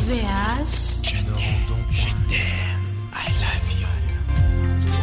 OVH. Je t'aime, je t'aime, I love you.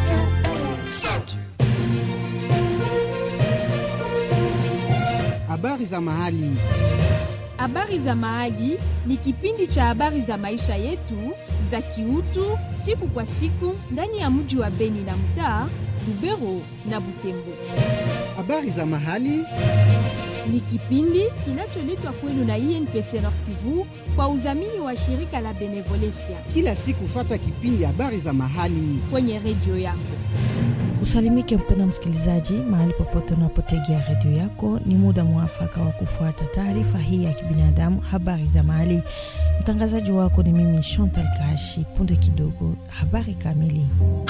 Habari za mahali. Habari za Mahali ni kipindi cha habari za maisha yetu za kiutu siku kwa siku ndani ya mji wa Beni na mtaa Lubero na Butembo. Habari za mahali. Ni kipindi kinacholetwa kwenu na INPC Nord Kivu kwa udhamini wa shirika la Benevolencia Kila siku fata kipindi habari za mahali. kwenye redio yako. Usalimike mpenda msikilizaji, mahali popote unapotegea redio yako, ni muda mwafaka wa kufuata taarifa hii ya kibinadamu, habari za mahali. Mtangazaji wako ni mimi Chantal Kashi. Punde kidogo, habari kamili.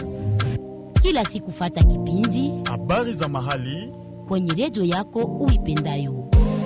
kila siku fata kipindi habari za mahali kwenye redio yako uipendayo.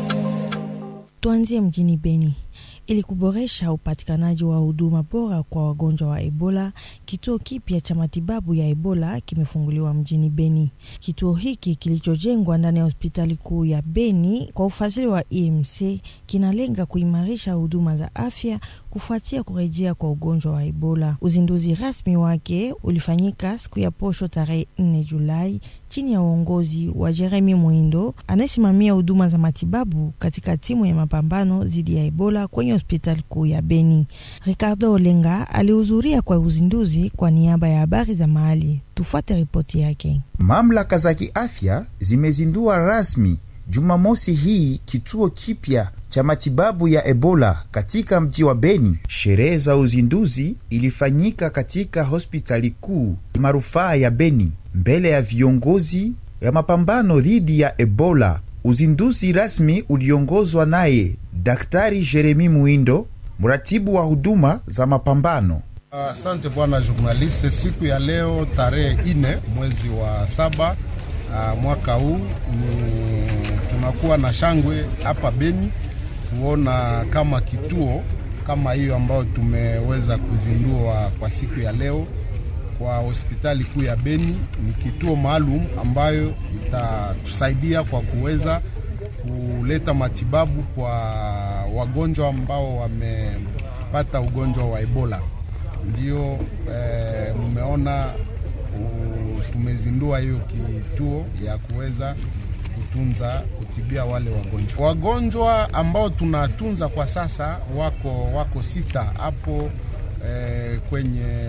Tuanzie mjini Beni. Ili kuboresha upatikanaji wa huduma bora kwa wagonjwa wa Ebola, kituo kipya cha matibabu ya Ebola kimefunguliwa mjini Beni. Kituo hiki kilichojengwa ndani ya hospitali kuu ya Beni kwa ufadhili wa EMC kinalenga kuimarisha huduma za afya kufuatia kurejea kwa ugonjwa wa Ebola. Uzinduzi rasmi wake ulifanyika siku ya posho tarehe 4 Julai chini ya uongozi wa Jeremy Mwindo anayesimamia huduma za matibabu katika timu ya mapambano dhidi ya Ebola kwenye hospitali kuu ya Beni. Ricardo Olenga alihudhuria kwa uzinduzi kwa niaba ya habari za mahali. Tufuate ripoti yake. Mamlaka za kiafya zimezindua rasmi Jumamosi hii kituo kipya cha matibabu ya Ebola katika mji wa Beni. Sherehe za uzinduzi ilifanyika katika hospitali kuu marufaa ya Beni mbele ya viongozi ya mapambano dhidi ya Ebola. Uzinduzi rasmi uliongozwa naye Daktari Jeremi Muindo, mratibu wa huduma za mapambano. Asante bwana journaliste. Siku ya leo tarehe ine mwezi wa saba uh, mwaka huu ni tunakuwa na shangwe hapa Beni kuona kama kituo kama hiyo ambayo tumeweza kuzindua kwa siku ya leo kwa hospitali kuu ya Beni. Ni kituo maalum ambayo itatusaidia kwa kuweza kuleta matibabu kwa wagonjwa ambao wamepata ugonjwa wa Ebola. Ndio eh, mmeona u- tumezindua hiyo kituo ya kuweza kutunza kutibia wale wagonjwa. Wagonjwa ambao tunatunza kwa sasa wako wako sita hapo eh, kwenye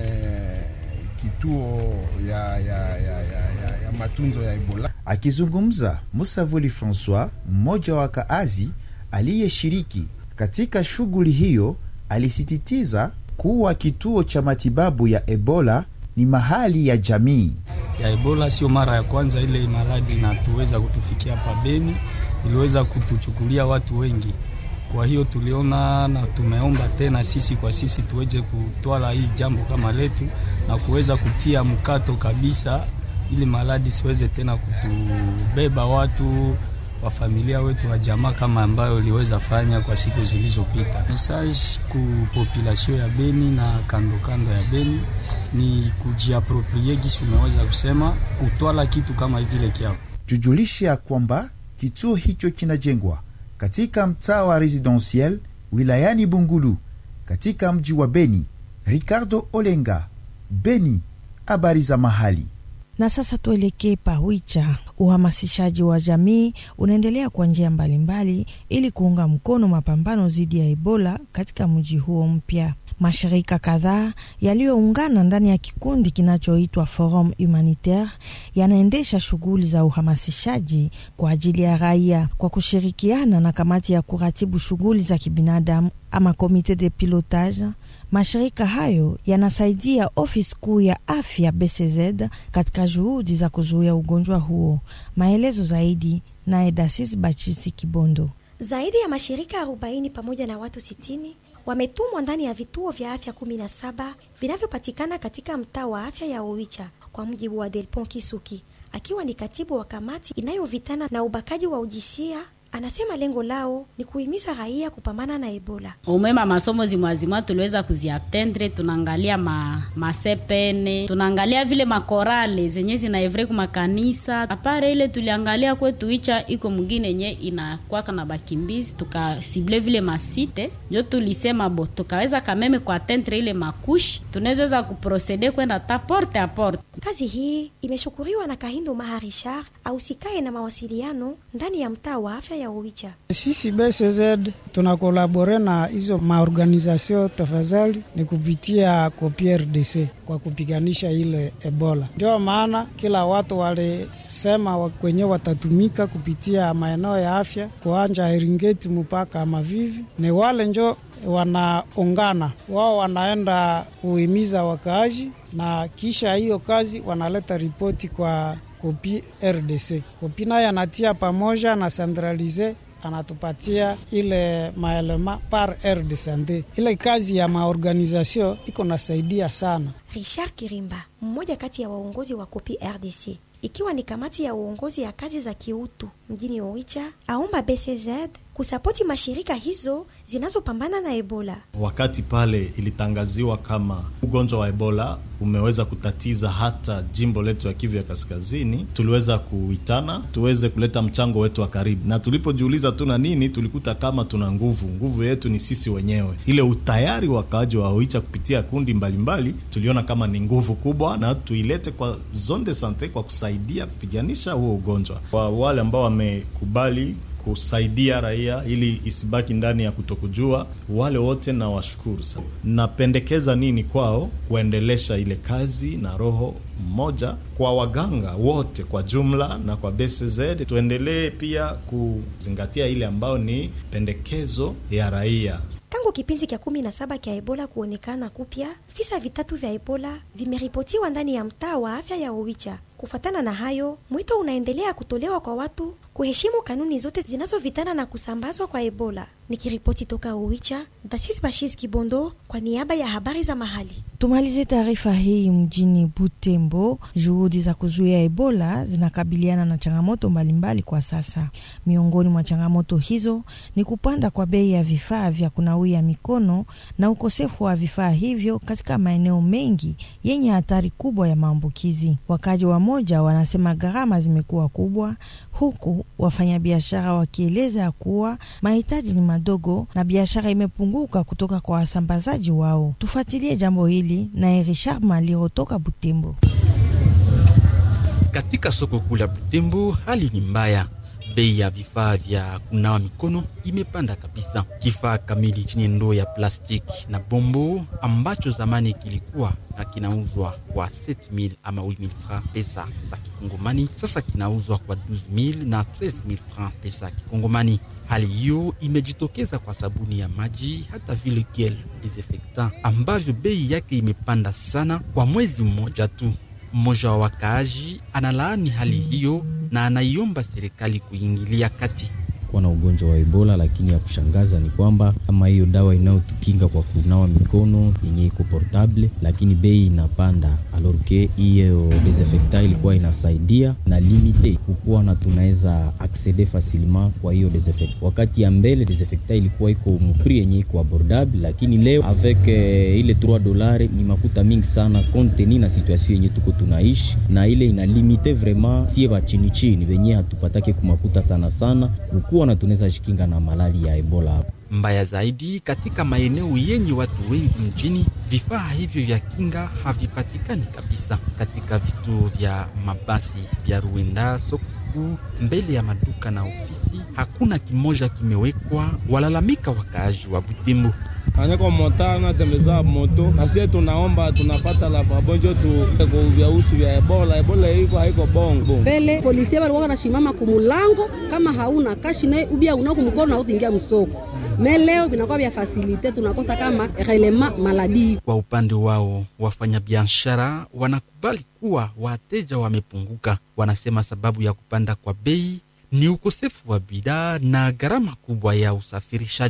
kituo ya, ya, ya, ya, ya, ya matunzo ya Ebola. Akizungumza, Musavuli Francois, mmoja wa kaazi aliyeshiriki katika shughuli hiyo, alisisitiza kuwa kituo cha matibabu ya Ebola ni mahali ya jamii. ya Ebola sio mara ya kwanza ile maradhi inatuweza kutufikia hapa Beni, iliweza kutuchukulia watu wengi. Kwa hiyo tuliona na tumeomba tena sisi kwa sisi tuweze kutwala hii jambo kama letu na kuweza kutia mkato kabisa, ili maradhi siweze tena kutubeba watu wa familia wetu wa jamaa kama ambayo iliweza fanya kwa siku zilizopita. Message ku population ya Beni na kando kando ya Beni ni kujiaproprie, gisi umeweza kusema, kutwala kitu kama vile kiapo Tujulishe ya kwamba kituo hicho kinajengwa katika mtaa wa Residentiel wilayani Bungulu katika mji wa Beni. Ricardo Olenga, Beni, habari za mahali. Na sasa tuelekee Pawicha. Uhamasishaji wa jamii unaendelea kwa njia mbalimbali ili kuunga mkono mapambano dhidi ya Ebola katika mji huo mpya. Mashirika kadhaa yaliyoungana ndani ya kikundi kinachoitwa Forum Humanitaire yanaendesha shughuli za uhamasishaji kwa ajili ya raia kwa kushirikiana na kamati ya kuratibu shughuli za kibinadamu ama komite de pilotage. Mashirika hayo yanasaidia ofisi kuu ya afya BCZ katika juhudi za kuzuia ugonjwa huo. Maelezo zaidi naye Dasis Bachisi Kibondo. Zaidi ya mashirika 40 pamoja na watu 60 wametumwa ndani ya vituo vya afya 17 vinavyopatikana katika mtaa wa afya ya Owicha, kwa mujibu wa Delpon Kisuki akiwa ni katibu wa kamati inayovitana na ubakaji wa ujisia anasema lengo lao ni kuhimiza raia kupambana na Ebola. umwema masomo zimwazimwa tuliweza kuziatendre, tunaangalia ma, masepene tunaangalia vile makorale zenye zinaevre kumakanisa. Apare ile tuliangalia kwetu icha iko mwingine yenye inakwaka na bakimbizi, tukasible vile masite, njo tulisema bo tukaweza kameme kuatendre ile makushi, tunaweza kuprocede kwenda ta porte a porte. Kazi hii imeshukuriwa na Kahindo Maha Richard ausikae na mawasiliano ndani ya mtaa wa afya ya Owicha. Sisi BCZ tunakolabore na hizo maorganizasio tafadhali ni kupitia kopi RDC kwa kupiganisha ile Ebola. Ndio maana kila watu walisema wa- kwenye watatumika kupitia maeneo ya afya kuanja Eringeti mpaka Mavivi, ni wale njo wanaungana wao, wanaenda kuhimiza wakaaji na kisha hiyo kazi wanaleta ripoti kwa kopi RDC. Kopi naye anatia pamoja na centralize anatupatia ile maelema par aire de sante. Ile kazi ya maorganizasio iko nasaidia sana. Richard Kirimba, mmoja kati ya waongozi wa Kopi RDC, ikiwa ni kamati ya uongozi ya kazi za kiutu mjini Owicha, aomba BCZ kusapoti mashirika hizo zinazopambana na Ebola. Wakati pale ilitangaziwa kama ugonjwa wa Ebola umeweza kutatiza hata jimbo letu ya Kivu ya Kaskazini, tuliweza kuitana tuweze kuleta mchango wetu wa karibu, na tulipojiuliza tuna nini, tulikuta kama tuna nguvu. Nguvu yetu ni sisi wenyewe. Ile utayari wa wakaaji wa Oicha kupitia kundi mbalimbali mbali, tuliona kama ni nguvu kubwa, na tuilete kwa zone de sante kwa kusaidia kupiganisha huo ugonjwa. Kwa wale ambao wamekubali kusaidia raia ili isibaki ndani ya kutokujua. Wale wote na washukuru sana. Napendekeza nini kwao? Kuendelesha ile kazi na roho mmoja kwa waganga wote kwa jumla na kwa BCZ, tuendelee pia kuzingatia ile ambayo ni pendekezo ya raia. Tangu kipindi kya kumi na saba kya Ebola kuonekana kupya, visa vitatu vya Ebola vimeripotiwa ndani ya mtaa wa afya ya Owicha. Kufuatana na hayo, mwito unaendelea kutolewa kwa watu kuheshimu kanuni zote zinazovitana na kusambazwa kwa Ebola. Nikiripoti toka Owicha, Dasis Bashis Kibondo kwa niaba ya habari za mahali. Tumalize taarifa hii mjini Butembo. Juhudi za kuzuia Ebola zinakabiliana na changamoto mbalimbali kwa sasa. Miongoni mwa changamoto hizo ni kupanda kwa bei ya vifaa vya kunawia mikono na ukosefu wa vifaa hivyo katika maeneo mengi yenye hatari kubwa ya maambukizi. Wakaji wa moja wanasema gharama zimekuwa kubwa, huku wafanyabiashara wakieleza ya kuwa mahitaji ni madogo na biashara imepunguka kutoka kwa wasambazaji wao. Tufuatilie jambo hili naye Richard Maliro toka Butembo. Katika soko kuu la Butembo hali ni mbaya. Bei ya vifaa vya kunawa mikono imepanda kabisa. Kifaa kamili chenye ndoo ya plastiki na bombo ambacho zamani kilikuwa na kinauzwa kwa 7000 ama 8000 francs pesa za kikongomani, sasa kinauzwa kwa 12000 na 13000 francs pesa ya kikongomani. Hali hiyo imejitokeza kwa sabuni ya maji hata vile gel desinfectant ambavyo bei yake imepanda sana kwa mwezi mmoja tu. Mmoja wa wakaaji analaani hali hiyo na anaiomba serikali kuingilia kati kuwa na ugonjwa wa Ebola, lakini ya kushangaza ni kwamba kama hiyo dawa inayotukinga kwa kunawa mikono yenye iko portable, lakini bei inapanda, alors que hiyo desinfectant ilikuwa inasaidia na limite kukuwa na tunaweza acceder facilement kwa hiyo desinfectant. Wakati ya mbele desinfectant ilikuwa iko mpri yenye iko abordable, lakini leo avec eh, ile 3 dolari ni makuta mingi sana compte tenu na situation yenye tuko tunaishi, na ile ina limite vraiment sie ba chini chini venye hatupatake kumakuta sana sana kukuwa na tunaweza jikinga na malali ya Ebola hapo. Mbaya zaidi, katika maeneo yenye watu wengi mjini, vifaa hivyo vya kinga havipatikani kabisa. Katika vituo vya mabasi vya Ruenda, soko kuu, mbele ya maduka na ofisi, hakuna kimoja kimewekwa. Walalamika wakaaji wa Butembo. anyako mota natembeza moto nasie tunaomba tunapata la babonjo tu vya usu vya ebola ebola iko haiko bongo mbele polisi walikuwa wanashimama kumulango kama hauna kashi naye ubia unako mkono na utingia msoko me leo vinakuwa vya fasilite tunakosa kama relema maladi. Kwa upande wao wafanyabiashara wanakubali kuwa wateja wamepunguka. Wanasema sababu ya kupanda kwa bei ni ukosefu wa bidhaa na gharama kubwa ya usafirishaji.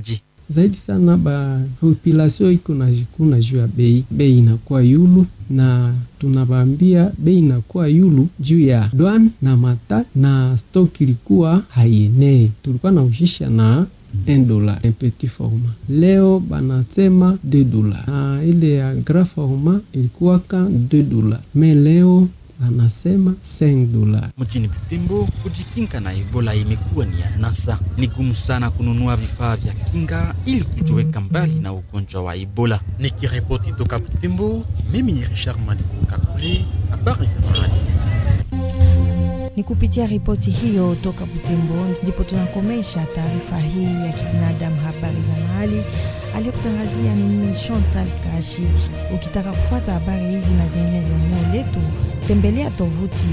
zaidi sana ba population iko na jikuna juu ya bei, bei inakuwa yulu na tunawaambia bei inakuwa yulu juu ya dwan na mata na stock ilikuwa haienee, tulikuwa na ushisha na 1 dola un petit format, leo banasema 2 dola, na ile ya grand format ilikuwa ka 2 dola, me leo anasema 5 dola. Mjini Butembo, kujikinga na Ebola imekuwa ni anasa. Ni gumu sana kununua vifaa vya kinga ili kujiweka mbali na ugonjwa wa Ebola. Nikiripoti toka Butembo, mimi ni Richard Madiku Kakule, habari za mahali. Ni kupitia ripoti hiyo toka Butembo ndipo tunakomesha taarifa hii ya kibinadamu, habari za mahali. Aliyekutangazia ni mimi Chantal Kashi. Ukitaka kufuata habari hizi na zingine za eneo letu, tembelea tovuti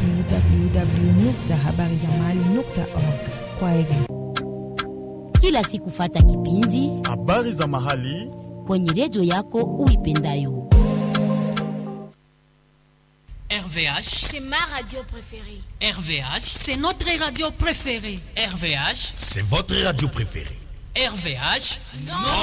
www.habarizamahali.org. Kwa heri. Kila siku fata kipindi habari za mahali kwenye redio yako uipendayo. RVH, c'est ma radio préférée. RVH, C'est notre radio préférée. RVH, c'est votre radio préférée RVH, Non.